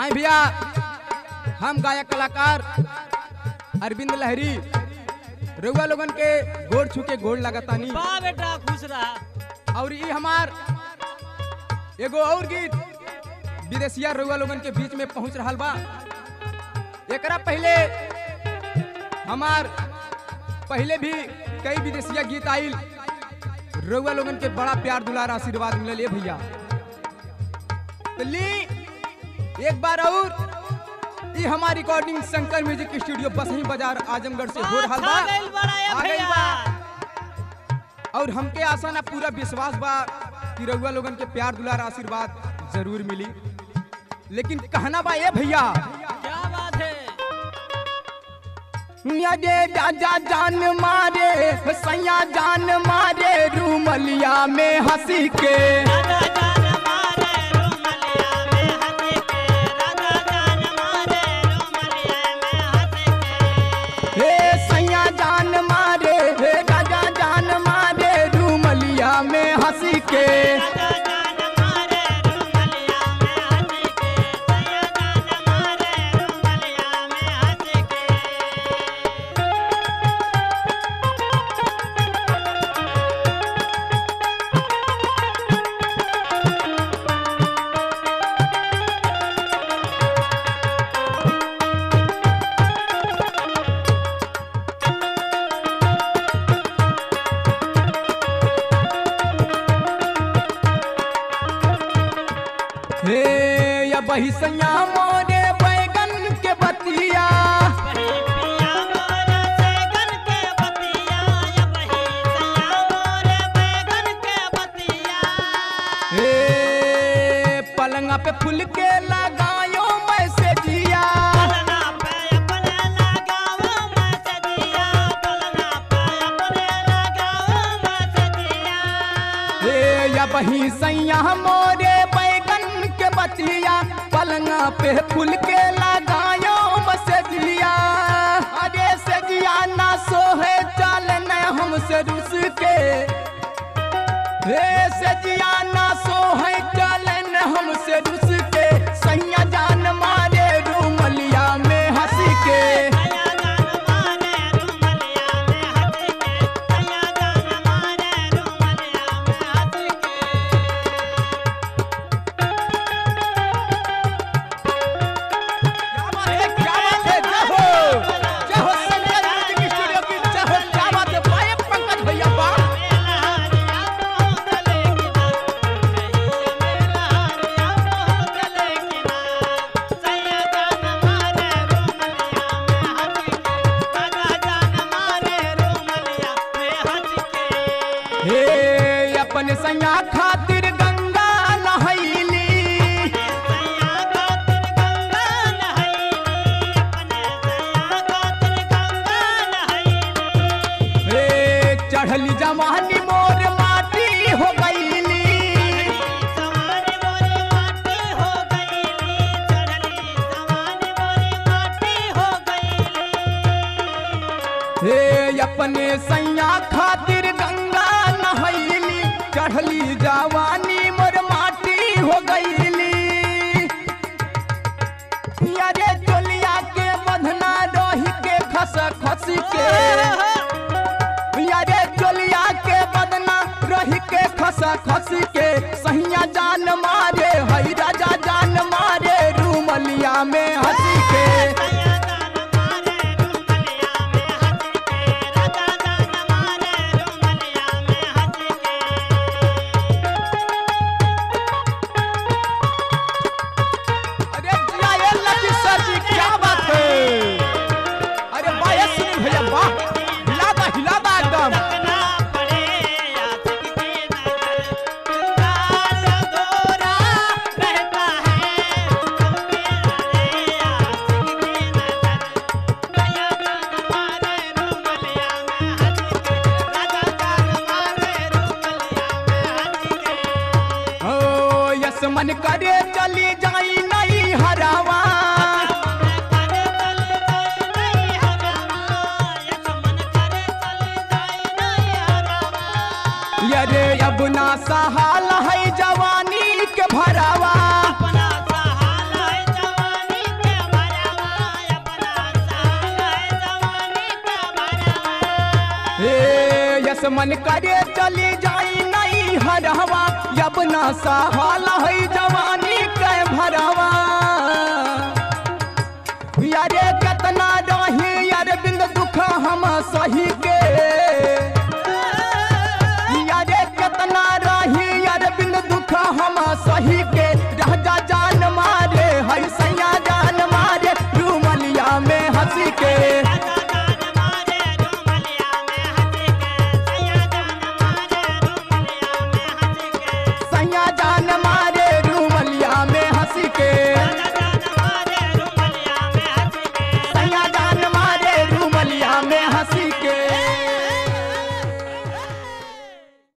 आए भैया हम गायक कलाकार अरविंद लहरी रउआ लोगन के गोड़ छू के गोड़ लगातानी बा बेटा खुश रहा और ये हमार एगो और गीत विदेशिया रउआ लोगन के बीच में पहुंच रहा बा एकरा पहले हमार पहले भी कई विदेशिया गीत आइल रउआ लोगन के बड़ा प्यार दुलार आशीर्वाद मिलल ये भैया तो ली एक बार और ये हमारी recording Shankar music studio Basahi Bazar Azamgarh से हो रहा आ गइल बड़ा ये आ गइल भैया बा। और हमके आशा ना पूरा विश्वास बा कि रउआ लोगन के प्यार दुलार आशीर्वाद जरूर मिली लेकिन कहना बा ये भैया क्या बात है अरे राजा जान मारे सैया जान मारे रूमलिया में हंसी के राजा जान मारे रुमलिया में हंस के राजा जान मारे रुमलिया में हंस के हे सैया जान मारे हे राजा जान मारे रूमलिया में हंसी के राजा जान मारे रुमलिया में हंस के सैया जान मारे रुमलिया में हंस के हे या बही सैया मोरे बैगन के बतिया बही पिया मोरे बैगन के बतिया या बही सैया मोरे बैगन के बतिया हे पलंगा पे फूल के लगायो मैसेजिया पलना पे अपने लगाओ मसदिया पलना पे अपने लगाओ मसदिया हे या बही सैया मोरे बैगन के बतिया पलंगा पे फूल के लगायो मैसेजिया अरे सजिया ना सोहे चल न हमसे रुस के हे सजिया ना सोहे चल न हमसे रुस के सैया जान मारे रूमलिया में हंसी के सैया जान मारे रुमलिया में हंस के सैया जान मारे रुमलिया में हंस के क्या बात है क्या बात है जय हो जय हो शंकर म्यूजिक स्टूडियो की जय हो क्या बात है पाए पंकज भैया बा हे अपन सैया खातिर गंगा नहैली हे चढ़ली जवानी मोर माटी हो गईली हे अपने सैया खातिर गंगा नहैली चढ़ली जवानी मोर माटी हो गईली अरे चोलिया के बधना रही के खस खस के अरे चोलिया के बदना रही के खस खस के सैया जान मारे हई राजा जान मारे रूमलिया में हंसी के अरे जिया ये लकी सर जी क्या बात है अरे वाह ये सुनील भैया वाह हिलादा हिलादा एकदम ओ यस मन करे चली जाई नहीं हरावा यरे अब ना सहाल है जवानी के भरावा अपना सहाल है जवानी मन करे चली जाई नहीं हरवा अब ना सहाल है जवानी के भरवा यारे कतना रही यार बिंद दुख हम सही के यारे कतना रही यार बिंद दुख हम सही के राजा जान मारे है सैया जान मारे रूमलिया में हंसी के राजा